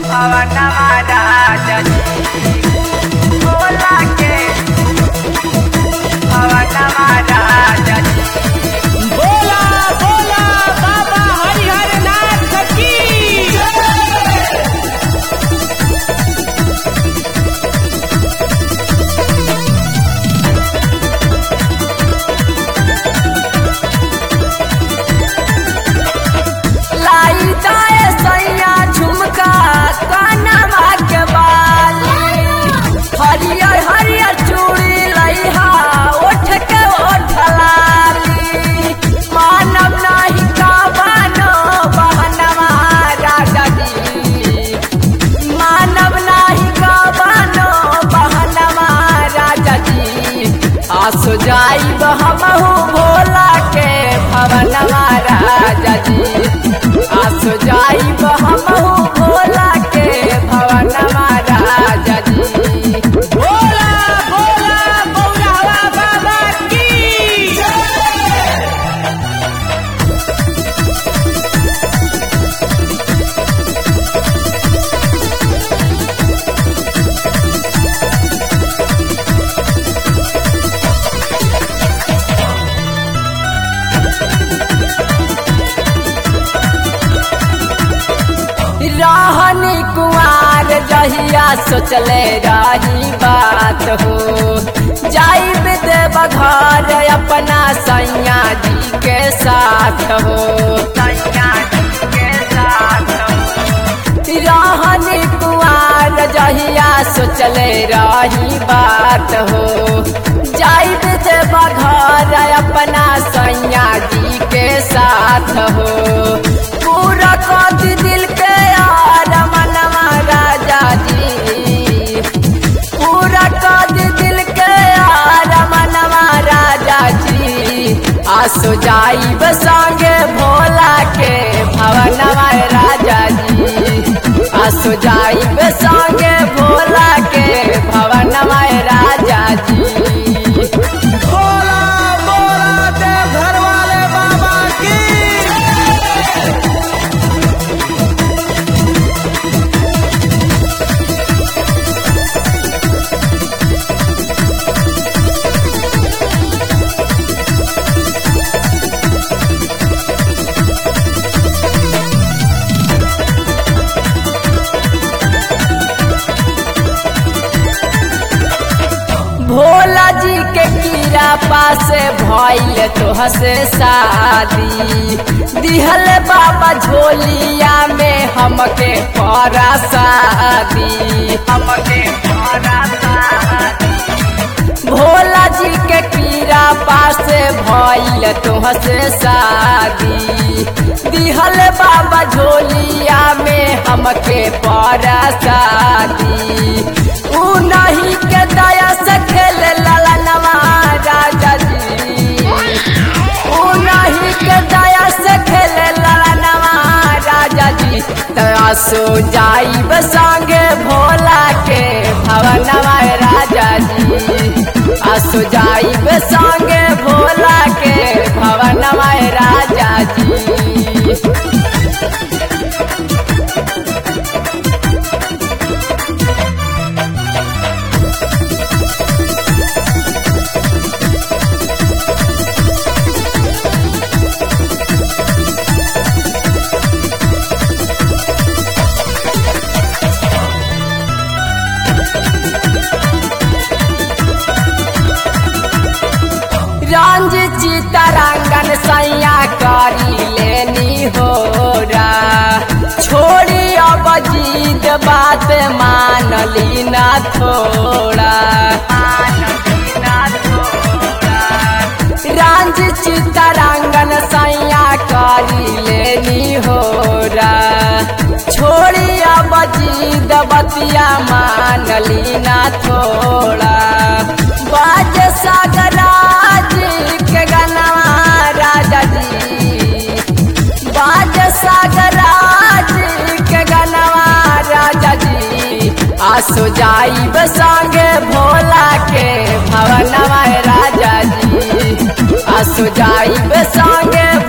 भवनमा राजा जी भोला के भवनमा राजा जी बोला बोला बाबा हरिहर नाथ की लाई दाए सैया झुमका कानवा के बाली हरियर हरियर चूड़ी लइहा ओठ के ओठ लाली मानव नाही का बानो बहनवा राजा जी मानव नाही का बानो बहनवा राजा जी आसो जाइब हमहू भोला के भवनवा राजा जी आसो जाइब हमहू भोला के भवनवा राजा जी बोला बोला बौरावा बाबा की रहनी कुआर जहिया सोचले रही बात हो जाइब देव घर अपना सैया जी के साथ हो सैया जी के साथ रहनी कुआर जहिया सोचले रही बात हो जाइब देव घर अपना सैया जी के साथ हो पूरा कद दिल के यार मनवा राजा जी पूरा कद दिल के यार मनवा राजा जी आसो जाइब संगे भोला के भवनवा राजा जी आसो जाइब संगे भोला के भवनवा राजा जी बोला बोला देव घर वाले बाबा की भोला जी के कीड़ा पासे भइल तोह से शादी दिहल बाबा झोलिया में हमके परा शादी हमके परा शादी भोला जी के कीड़ा पासे भइल तोह से शादी दिहल बाबा झोलिया में हमके परा शादी ऊ नहीं के दया से खेल ललनवा राजा जी ऊ नहीं के दया से खेल ललनवा राजा जी तया सो जाइब संगे भोला के भवनवा राजा जी आसो जाइब संगे भोला के भवनवा राजा जी रंज चितरंगन सैया करी लेनी हो रा छोड़ी अब जीत बात मान ली ना थोड़ा रंज चितरंगन सैया करी लेनी हो रा छोड़ी अब जीत बतिया मान ली ना थोड़ा बाज सागराज के गनवा राजा जी बाज सागराज के गनवा राजा जी आसो जाइब संगे भोला के भवनवा राजा जी आसो जाइब संगे